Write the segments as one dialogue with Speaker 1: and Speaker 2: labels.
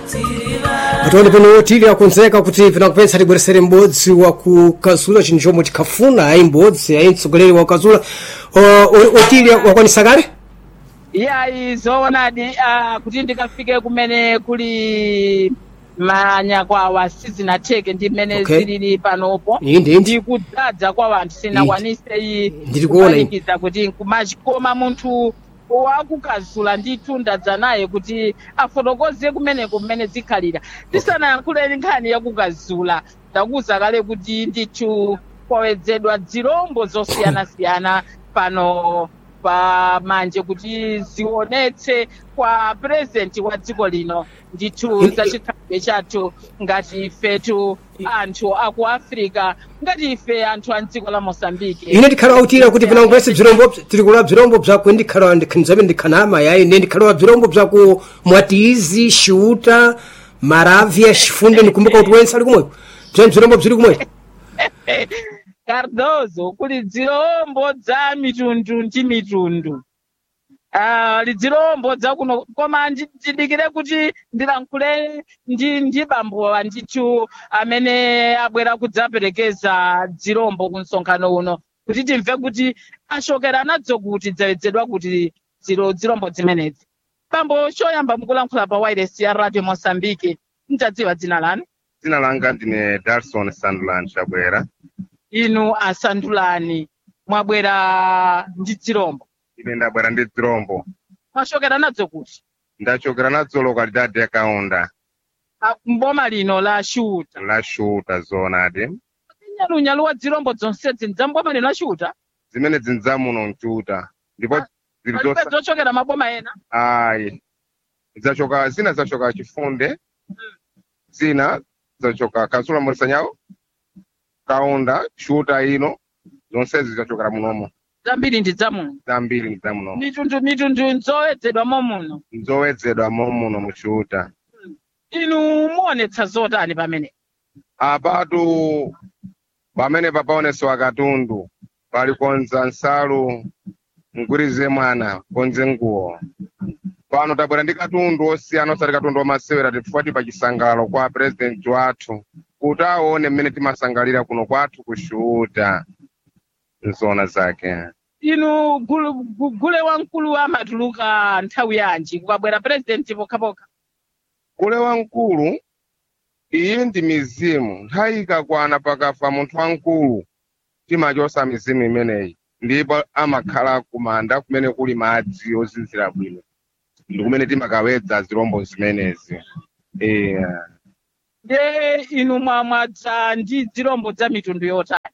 Speaker 1: atoni pano tili akonzeka kuti pinakupetsa tibweresere m'bodzi wa kukazula chinthu chomwe tikhafuna ayi m'bodzi ayi mtsogoleri wa kukazula otili wakwanisa kale
Speaker 2: iyayi zoonadi uh, kuti ndikafike kumene kuli manyakwawa sizinatheke ndi mmene
Speaker 1: Okay.
Speaker 2: zilili panopo
Speaker 1: inde inde
Speaker 2: ndikudzadza kwa wanthu sinakwanise iyi
Speaker 1: Ndiri kuona ine.
Speaker 2: kupanikiza kuti nkumachi koma munthu wakukazula ndithu ndadza naye kuti afotokoze kumeneko mmene zikhalira tisanayankhuleni nkhani yakukazula ndakuwuza kale kuti ndithu kwawedzedwa zirombo zosiyanasiyana pano pa manje kuti zionetse kwa purezidenti wa dziko lino ndithu
Speaker 1: In-
Speaker 2: za chikhalidwe chathu ngati ifetu anthu aku africa ngati ife anthu a dziko la mosambike
Speaker 1: ine ndikhala autira kuti pinakupetsa bzirombo tiri kula bzirombo bzaku ndikhala ndikhanzabe ndikhanama yayi ine ndikhala bzirombo bzaku mwatizi xiuta maravya xifunde ndikumbuka kuti wense ali kumweko bzani bzirombo bziri kumweko
Speaker 2: cardozo kuli dzirombo dza mitundu ndi mitundu Ah, lidzirombo dzakuno koma ndi- ndidikire kuti ndilankhule ndi ndi bambowa ndithu amene abwera kudzaperekeza dzirombo ku msonkhano uno kuti timve kuti ashokera nadzo kuti dzawedzedwa kuti ziro dzirombo zimenezi bambo choyamba mukulankhula pa wireless ya radio mosambike mtadziwa dzina lanu
Speaker 3: dzina langa ndine darson sandland chabwera
Speaker 2: inu asandulani mwabwera ndi dzirombo
Speaker 3: ine ndabwera ndi dzirombo
Speaker 2: mwashokera nadzo kuti
Speaker 3: ndachokera nadzo lokalidade yakaunda
Speaker 2: Ah, mboma lino la shuta
Speaker 3: la shuta zoonadi
Speaker 2: nyalunyalo wa dzirombo zonsezi ndzamboma lino la shuta
Speaker 3: zimene zinzamuno mchuta ndipo
Speaker 2: Ah,
Speaker 3: zili
Speaker 2: palibe
Speaker 3: zosa
Speaker 2: zochokera maboma ena
Speaker 3: ayi zachoka zina zachoka chifunde zina zachoka kazula morisanyawo kaunda shuta ino zonsezi zachokera munomo
Speaker 2: zambiri ndi dzamuno
Speaker 3: zambiri ndi zamunomo
Speaker 2: mitundu mitundu nzowedzedwa momuno
Speaker 3: nzowedzedwa momuno muchuta
Speaker 2: inu muonetsa zotani pamene
Speaker 3: apatu pamene papaonesewa katundu pali konza nsalu mgwirize mwana konze nguwo pano tabwera ndi katundu osiyana osati katundu wamasewera tifukwa pa chisangalalo kwa purezidenti wathu kuti aone mmene timasangalira kuno kwathu kushuta nzona zake
Speaker 2: inu gulu- gu- gule wamkulu amatuluka nthawi yanji kukabwera purezidenti pokhapokha
Speaker 3: gule wamkulu iyi ndi mizimu nthawi ikakwana pakafa munthu wamkulu timachosa mizimu imeneyi ndipo amakhala kumanda kumene kuli madzi ozinzira bwino ndi kumene timakawedza zirombo zimenezi yeah.
Speaker 2: nde inu mwamwadza ndi dzirombo dza mitundu yotani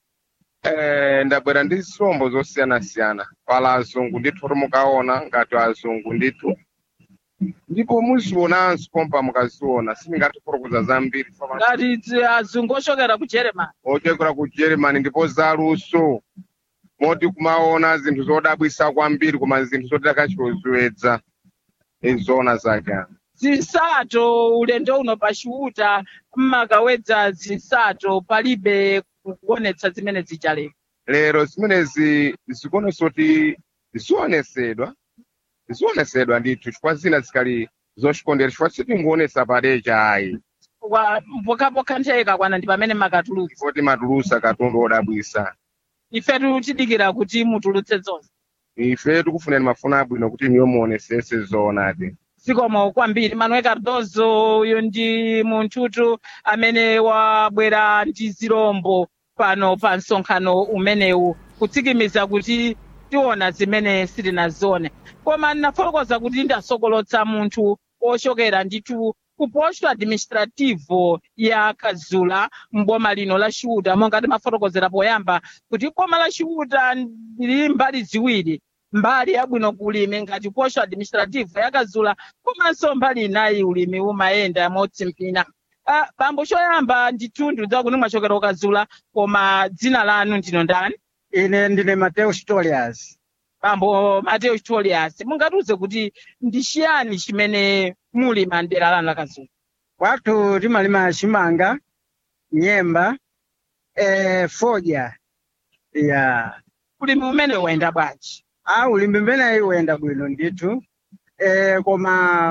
Speaker 3: Eh, ndabwera ndi zirombo zosiyanasiyana pala azungu ndithu timukaona ngati azungu ndithu ndipo muzionanso pompa mukaziona sindingatifotokoza zambiri fama-
Speaker 2: ngati dzi- azungu ochokera ku germany
Speaker 3: ochokera ku germany ndipo zaluso moti kumaona zinthu zodabwisa kwambiri koma zinthu zoti takachiloziwedza izona zake
Speaker 2: zinsato ulendo uno pachiuta mmakawedza zinsato palibe kuonetsa zimene zichaleka
Speaker 3: lero zimenezi zikuonesa kuti zionesedwa zionesedwa ndithu chifukwa zina zikali zochikondera chifukwa sitinguonesa padecha ayi
Speaker 2: Kwa- pokhapokha nthawi ikakwana ndi pamene makatulutsa
Speaker 3: ndipo timatulusa katundu odabwisa
Speaker 2: ifetu tidikira kuti mutulutse zonse
Speaker 3: ife tikufunira mafuna abwino kuti niyo muonesese zoonadi
Speaker 2: zikomo kwambiri manuel cardozo uyu ndi munthutu amene wabwera ndi zirombo pano pa msonkhano umenewu kutsikimiza kuti tiona zimene sitinazione koma ndinafotokoza kuti ndasokolotsa munthu ochokera ndithu ku posto administrativo ya kazula mboma lino la chiuta monga timafotokozera poyamba kuti boma la chiuta lili mbali ziwiri mbali yabwino kulimi ngati posto administrativo ya kazula komanso mbali inayi ulimi umayenda motsimpina Ah, bambo choyamba ndithu ndidziwa kuti mwachokera ukazula koma dzina lanu ndino ndani
Speaker 4: ine ndine mateo storias
Speaker 2: bambo mateo chitolias mungatiuze kuti ndi chiyani chimene muli mandera lanu la kazula
Speaker 4: kwathu timalima chimanga nyemba eh, foja ya
Speaker 2: ulimi umene wayenda bwanji
Speaker 4: a ulimi mbeneyi uyenda bwino ndithu eh, koma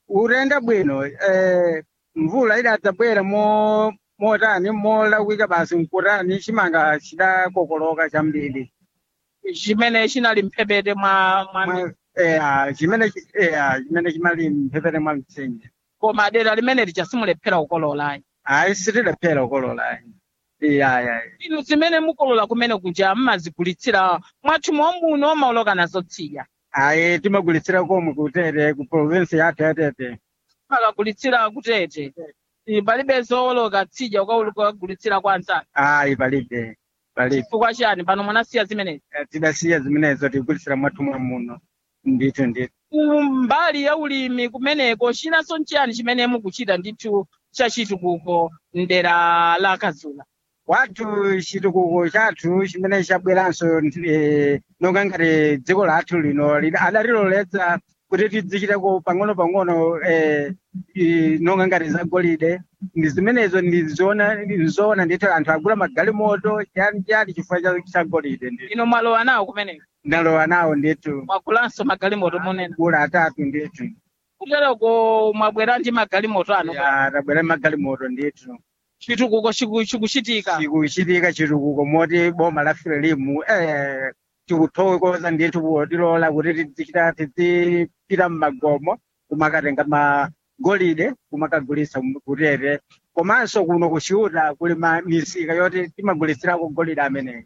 Speaker 4: urenda bwino eh, mvula idadzabwera mo motani molawika basi mkutani chimanga chidakokoloka chambiri
Speaker 2: chimene chinali mphepete mwa mwa
Speaker 4: Mwa- eh, ah, chimene chi- eh, ah, chimene chimali mphepete mwa mtsinje
Speaker 2: koma dera limene lija simulephera kukolola
Speaker 4: ayi sitilephera kukolola iya
Speaker 2: inu zimene mukolola kumene kuja mmazigulitsira mwathu momuno maoloka nazo tsiya
Speaker 4: ayi timagulitsira komwe kutete ku province yathu yatete
Speaker 2: akagulitsira kutete Eh, palibe zooloka tsija ukagulitsira kwa anzake
Speaker 4: ayi palibe palibe
Speaker 2: chifukwa chani pano mwanasiya zimenezi
Speaker 4: Eh, tidasiya zimenezo tigulitsira mwathu mwa muno ndithu ndithu
Speaker 2: mbali ya ulimi kumeneko chinanso nchiyani chimene mukuchita ndithu chachitukuko mdera la kazula
Speaker 4: wathu chitukuko chathu chimene chabweranso eh, nonga ngati dziko lathu lino lina- adatiloletsa kuti tidzichitako pang'ono pang'ono eh, i- nonga ngati zagolide ndi zimenezo ndizoona ndizoona ndithu anthu agula magalimoto chani chani chifukwa cha- cha golide ndithu
Speaker 2: ino mwalowa nawo kumeneko
Speaker 4: ndalowa nawo ndithu
Speaker 2: mwagulanso magalimoto monena
Speaker 4: gula atatu ndithu
Speaker 2: kutereko mwabwera ndi magalimoto ano
Speaker 4: Ya, tabwera magalimoto ndithu
Speaker 2: chitukuko chiku- chikuchitika
Speaker 4: chikuchitika chitukuko moti boma la frelimu eh, tikuthokoza ndithu potilola kuti tidzichita tidzipita mmagomo kumakatenga magolide kumakagulisa kutete komanso kuno kuchiuta kuli ma misika yoti timagulitsirako golide ameneyo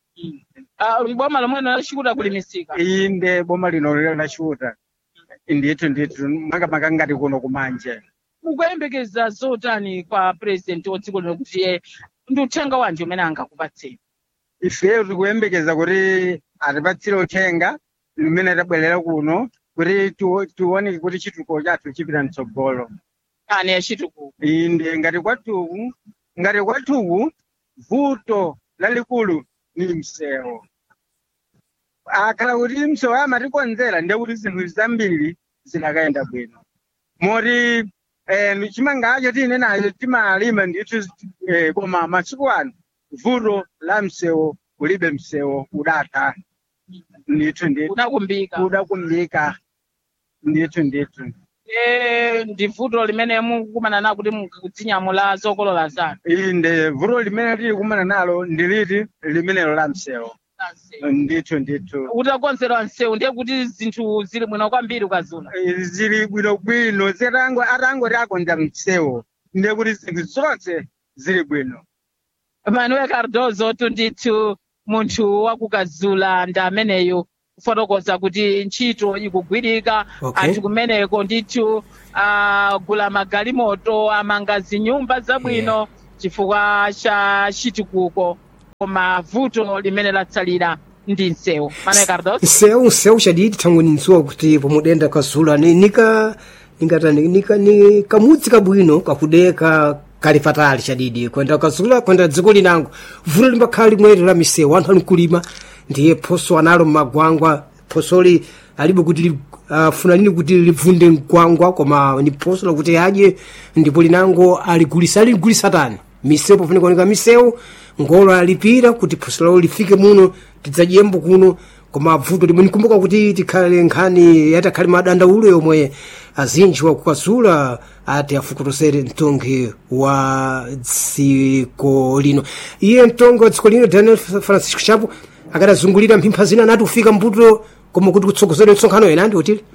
Speaker 2: Ah, boma lomweno lachikuta kulimisika
Speaker 4: inde boma lino lilo lachiuta ndithu ndithu makamaka ngati kuno kumanje
Speaker 2: mukuyembekeza zotani kwa president wa dziko lino kuti iye ndi uthenga wanji umene angakupatseni
Speaker 4: ifeyo tikuyembekeza kuti atipatsire uthenga limene tabwerera kuno kuti tiwo- tione kuti chitukuko chathu chipita mtsogolo
Speaker 2: ani yachitukuko
Speaker 4: inde ngati kwathuku ngati kwathuku vuto lalikulu ni msewu akhala kuti msewu amatikonzera ndiye kuti zinthu zambiri zidakayenda bwino moti eh, chimangacho tine nacho timalima ndithu eh, koma masiku ano vuto la msewu kulibe msewu udatha ndithu ndithu
Speaker 2: unakumbika
Speaker 4: udakumbika ndithu ndithu
Speaker 2: Eh, ndi vuto limene mukumana nalo kuti mukudzinyamula zokolola zanu
Speaker 4: inde vuto limene tili kumana nalo ndiliti limenelo la msewu ndithu ndithu
Speaker 2: utakonzerwa msewu ndiye kuti zinthu zili bwino kwambiri ukazula
Speaker 4: Eh, zili bwinobwino zitango atangoti akonza msewu ndiye kuti zinthu zonse zili bwino
Speaker 2: manuel cardozo tundithu munthu wakukazula ndi ameneyo kufotokoza kuti ntchito ikugwirika
Speaker 1: Okay.
Speaker 2: anthu kumeneko ndithu agula magalimoto amanga zinyumba zabwino chifukwa cha chitukuko koma vuto limene latsalira ndi msewu manuel cardozo
Speaker 1: nsewu nsewu chadidi thangwe nindziwa kuti pomudenda kazula ni nika ningata ni- nika ni kamudzi kabwino kakudeka kali patali chadidi kwenda kazula kwenda dziko linango vuto limbakhala limweri la misewu anthu ali kulima ndiye phoso analo mmagwangwa phosoli alibe kuti li- afuna lini kuti livunde mgwangwa koma ni phoso lakuti adye ndipo linango aligulisa aligulisa tani misewu pofuna kuoneka misewu ngolo alipira kuti phoso lawo lifike muno tidzadyembo kuno koma vuto limwe nikumbuka kuti tikhale nkhani yatakhale madandaulo yomwe azinji wakukazula ati afukutosere mtongi wa dziko lino iye mtongi wa dziko lino daniel francisco chapo akadazungulira mphimpha zina anati ufika mbuto koma kuti kutsogozere msonkhano ena ndi utili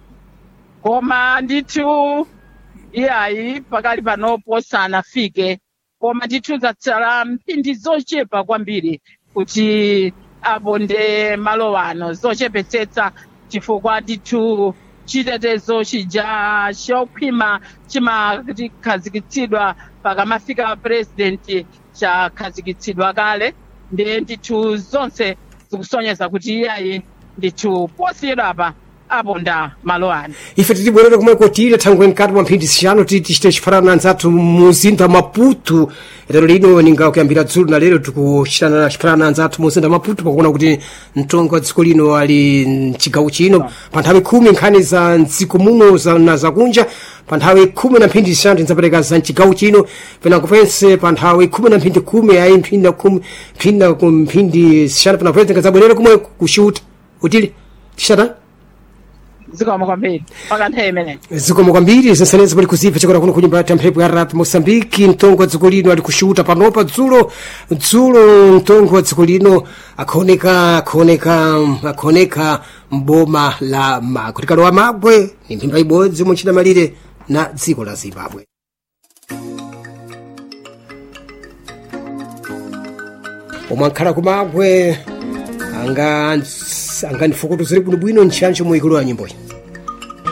Speaker 2: koma ndithu iyayi pakali panopo sanafike koma ndithu zatsala mphindi zochepa kwambiri kuti aponde malowano zochepetsetsa chifukwa ndithu chitetezo chija chokhwima chimakhazikitsidwa pakamafika purezidenti chakhazikitsidwa kale ndiye ndithu zonse zikusonyeza kuti iyayi ndithu posiyedwapa aponda malowano
Speaker 1: ife titibwerere kumweko tile thangwe mkati mwa mphindi zishanu titi tichite chifanana nzathu muzinda wa maputu lero lino ninga kuyambira dzulo na lero tikuchitana chifanana nzathu muzinda wa maputu pakuona kuti mtongi wa dziko lino ali mchigawo chino pa nthawi khumi nkhani za mdziko muno za- na zakunja pa nthawi khumi na mphindi zishanu tinzapereka za mchigawo chino penango pense pa nthawi khumi na mphindi khumi ayi mphindi na khumi mphindi na ku- mphindi zishanu penango pense tingazabwerere kumwe kushuta utili tixatani
Speaker 2: zikomo kwambiri pakanthawi imeneyi
Speaker 1: zikomo kwambiri zinsanezi pali kuzipha chakora kuno kunyumba ya mphepo ya rap mosambiki mtongo wa dziko lino ali kushuta panopa dzulo dzulo mtongo wa dziko lino akhaoneka akhaoneka akhaoneka mboma la magwe tikalowa magwe ni mphimba ibodzi muchita malire na dziko la zimbabwe omwe ankhala kumagwe anga angandifukutu ziri bwinobwino ntchantcho muikulu wa nyimboyi